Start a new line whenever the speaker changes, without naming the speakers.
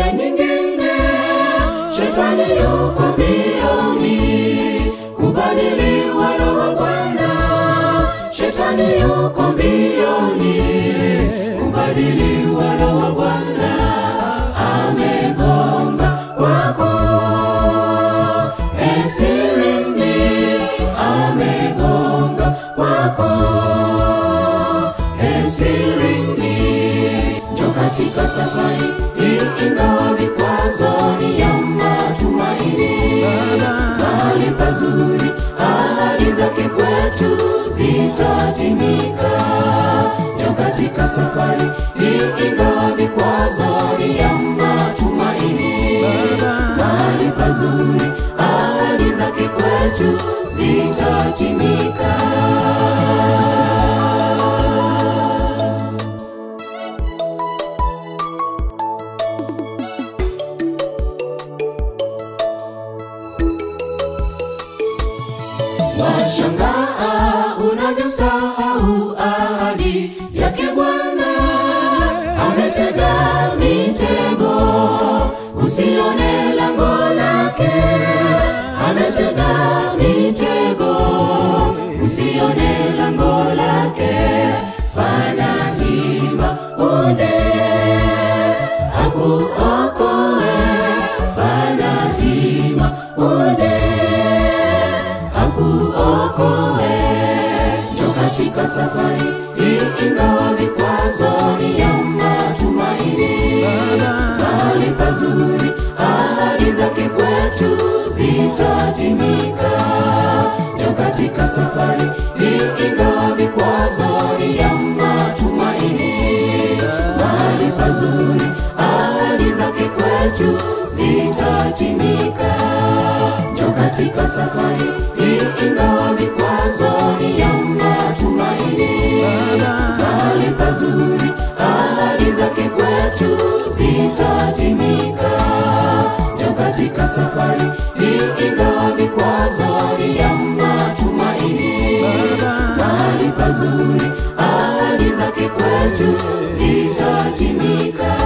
mara nyingine shetani yuko mbioni kubadili wana wa Bwana. Shetani yuko mbioni kubadili wana wa Bwana. Amegonga kwako esirini, amegonga kwako esirini. Njo katika safari hii, ingawa vikwazo ni ya matumaini, mahali pazuri, ahadi zake kwetu zitatimika. Njo katika safari hii, ingawa vikwazo ni ya matumaini, mahali pazuri, ahadi zake kwetu zitatimika. Washangaa unavyosahau ahadi yake Bwana. Ametega mitego usione lango lake, ametega mitego usione lango lake. Fanya hima uje akuokoe, fanya hima uje akuokoe. Njo katika safari hii, ingawa vikwazo ni ya matumaini, mahali pazuri, ahadi zake kwetu zitatimika. Njo katika safari hii, ingawa vikwazo ni ya matumaini, mahali pazuri, ahadi zake kwetu zitatimika. Njo katika safari hii, ingawa vikwazo ni ya matumaini, mahali pazuri, ahadi zake kwetu zitatimika. Njo katika safari hii, ingawa vikwazo ni ya matumaini, mahali pazuri, ahadi zake kwetu zitatimika.